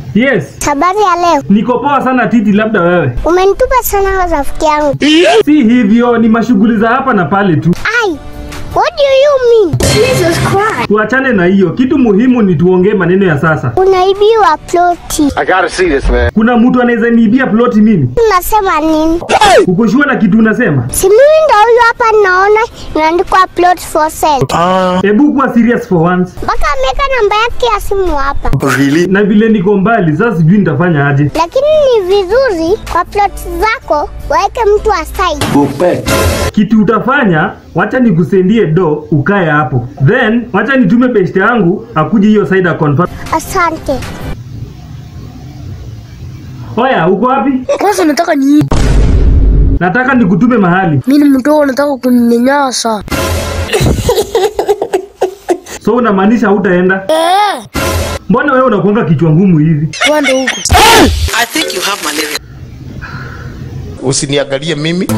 Yes, Habari ya leo. niko poa sana Titi, labda wewe. Umenitupa sana rafiki yangu. Si hivyo, ni mashughuli za hapa na pale tu. Ai, what do you mean? Jesus Christ. Tuachane na hiyo, kitu muhimu ni tuongee maneno ya sasa. Unaibiwa ploti. I gotta see this, man. Kuna mtu anaweza niibia ploti mimi? Unasema nini? Uko sure na kitu unasema? Si mimi ndo huyu hapa naona imeandikwa plot for sale. Hebu kuwa serious for once. Mpaka ameweka namba yake ya simu hapa. Na vile niko mbali, sasa sijui nitafanya aje. Lakini ni vizuri kwa plot zako waweke mtu aside. Kitu utafanya, wacha nikusendie do ukae hapo, then wacha nitume beshte yangu akuje hiyo side confirm. Asante. Oya, uko wapi? Kwanza nataka ni Nataka nikutume mahali. mimi ni mdogo, nataka kuninyanyasa. So unamaanisha hutaenda? Eh, Mbona wewe unakuanga kichwa ngumu hivi? twende huko. I think you have malaria. Usiniangalie mimi,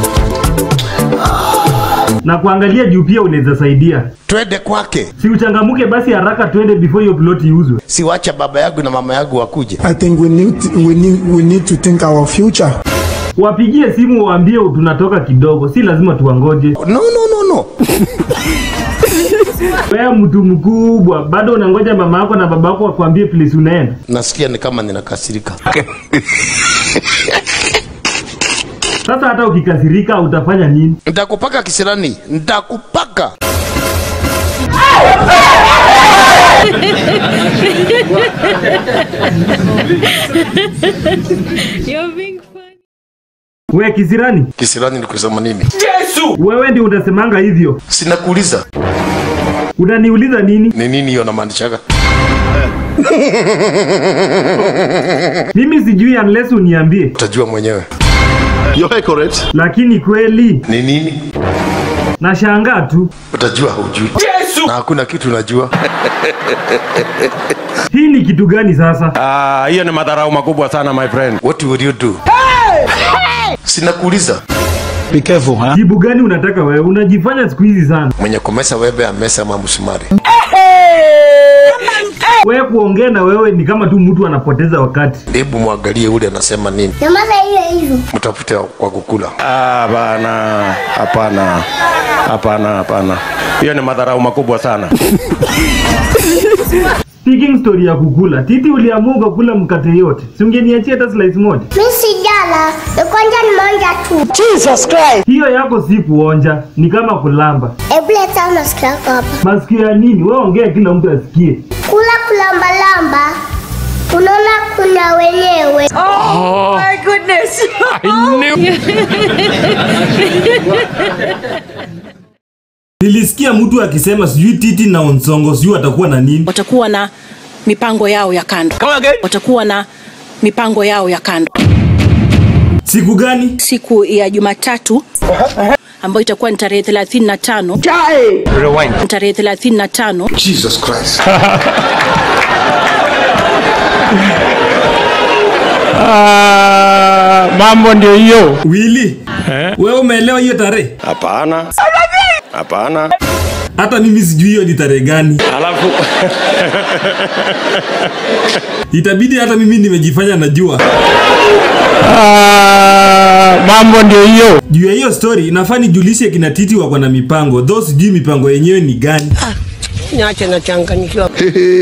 Na kuangalia juu pia unaweza saidia. twende kwake. Si uchangamuke basi haraka twende before hiyo plot iuzwe. Siwacha baba yangu na mama yangu wakuje. I think we need we need we need to think our future. Wapigie simu waambie tunatoka kidogo, si lazima tuwangoje. No, no, no, no. Wewe mtu mkubwa, bado unangoja mama yako na baba yako wakwambie place unaenda. Nasikia ni kama ninakasirika. Sasa hata ukikasirika utafanya nini? Nitakupaka kisirani, nitakupaka. We kisirani, Kisirani ni kusema nini? wewe ndio utasemanga hivyo. Sinakuuliza Unaniuliza nini? ni nini hiyo namaanishaga. Mimi sijui unless uniambie. Utajua mwenyewe You're accurate. Lakini kweli ni nini. nashangaa tu. Utajua hujui, na hakuna kitu unajua. Hii ni kitu gani sasa? Ah, hiyo ni madharau makubwa sana my friend. What will you do? Sinakuuliza. Be careful, huh? Jibu gani unataka wewe? Unajifanya siku hizi sana. Mwenye kumesa webe amesa ama msumari. Wewe kuongea na wewe ni kama tu mtu anapoteza wakati. Hebu mwangalie ule anasema nini, Nyamaza hiyo hivyo. mtafute kwa kukula. Ah, bana. Hapana. Hapana, hapana. Hiyo ni madharau makubwa sana. Speaking story ya kukula, Titi uliamua ukakula mkate yote. Si ungeniachia hata slice moja? Mimi sijala. Nikonja ni moja tu. Hiyo yako si kuonja, ni kama kulamba. Hebu leta masikio yako hapa. Masikio ya nini? Wewe ongea kila mtu asikie. Kula kulambalamba. Unaona kuna wenyewe. Nilisikia mtu akisema sijui Titi na Onsongo sijui atakuwa na nini. Watakuwa na mipango yao ya kando. Watakuwa na mipango yao ya kando. Siku gani? Siku ya Jumatatu ambayo itakuwa ni tarehe 35 tarehe 35 Jesus Christ. Ah, mambo ndio hiyo. Willy, wewe umeelewa hiyo tarehe? Hapana. Hapana. Hata mimi sijui hiyo ni tarehe gani. Alafu Itabidi hata mimi nimejifanya najua. ah, mambo ndio hiyo. Juu ya hiyo story inafaa nijulishe kina Titi wako na mipango, though sijui mipango yenyewe ni gani. niache nachanganyikiwa.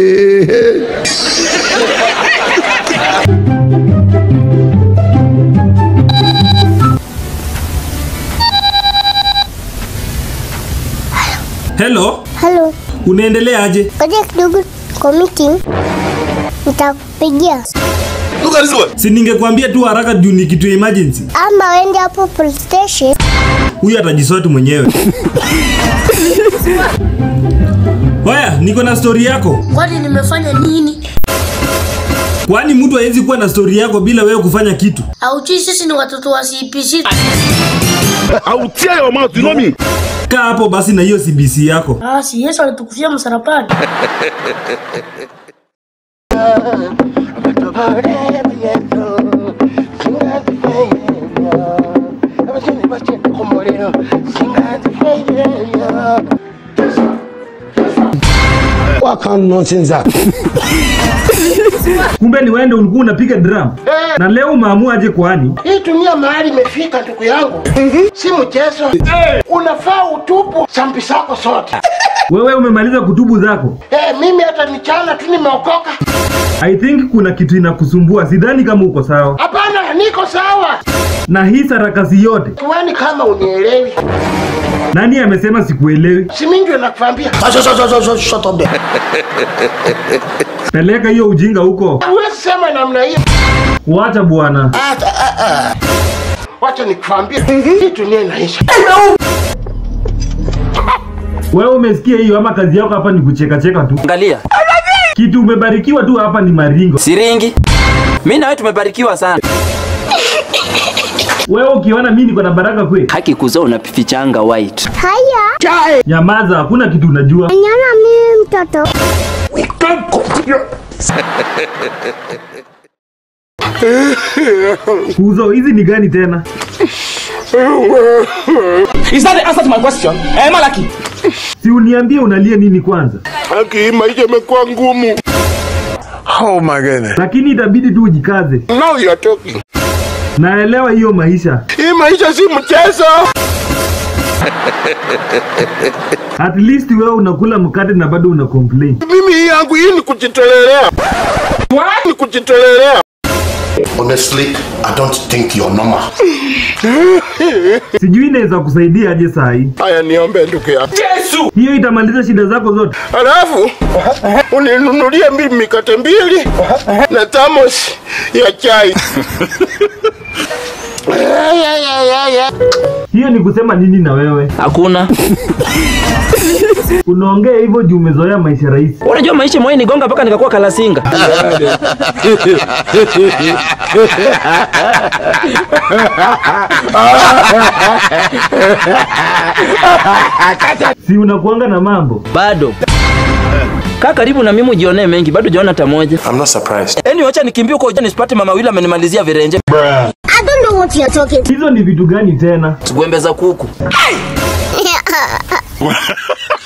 Hello, Hello. unaendelea aje? Ngoja kidogo kwa meeting. Nitakupigia. Look at this one. Si ningekuambia tu haraka juu ni kitu ya emergency. Ama wende hapo police station. Huyu atajisoti mwenyewe. Oya, niko na story yako. Kwani nimefanya nini? Kwani mtu hawezi kuwa na story yako bila wewe kufanya kitu? Auchi, sisi ni watoto wa CPC. I will tear your mouth. You know me. Kaa hapo basi na hiyo CBC yako. Ah, si Yesu alitukufia msalabani. What kind of nonsense is that? Kumbe ni wende ulikuwa unapiga drum. Na leo umeamua aje kwani? Hii dunia mahali imefika ndugu yangu, si mchezo. Unafaa utupu sambi zako zote. Wewe umemaliza kutubu zako. Eh, mimi hata nichana tu nimeokoka. I think kuna kitu inakusumbua. Sidhani kama uko sawa. Hapana, niko sawa. Na hii sarakasi yote. Kwani kama unielewi, Nani amesema sikuelewi? si mimi ndio nakwambia. Shut up there. Peleka hiyo ujinga huko. Huwezi sema namna hiyo. Wacha bwana. Wacha nikwambie, hii dunia inaisha. Wewe umesikia hiyo ama kazi yako hapa ni kucheka cheka tu? Angalia, Kitu umebarikiwa tu hapa ni maringo. siringi. Mimi na wewe tumebarikiwa sana. Wewe ukiona mimi niko na baraka kweli? Haki kuzaa unafichanga white. Haya, Nyamaza, hakuna kitu unajua. nyana mimi mtoto. Kuzo, hizi ni gani tena? Is that the answer to my question? Eh, Malaki. Si uniambie unalia nini kwanza? Haki, maisha imekuwa ngumu. Oh my goodness. Lakini itabidi tu ujikaze. Now you are talking. Naelewa hiyo maisha. Hii maisha si mchezo. At least wewe unakula mkate na bado una complain. Mimi hii yangu hii ni kujitolelea. Ni kujitolelea. Honestly, I don't think you're normal. Sijui inaweza kusaidia aje saa hii. Haya, niombe ndugu yangu. Hiyo itamaliza shida zako zote. Halafu uninunulie mimi mikate mbili na thermos ya chai. Hiyo ni kusema nini na wewe? Hakuna. Unaongea hivyo juu umezoea maisha rahisi. Unajua maisha mwenye nigonga mpaka nikakuwa kalasinga. Si unakuanga na mambo. Bado. Kaa karibu na mimi ujionee mengi, bado hujaona hata moja. I'm not surprised. Yaani wacha nikimbie huko uje nisipate mama wili amenimalizia virenje. I don't know what you're talking. Hizo ni vitu gani tena? Gwembe za kuku.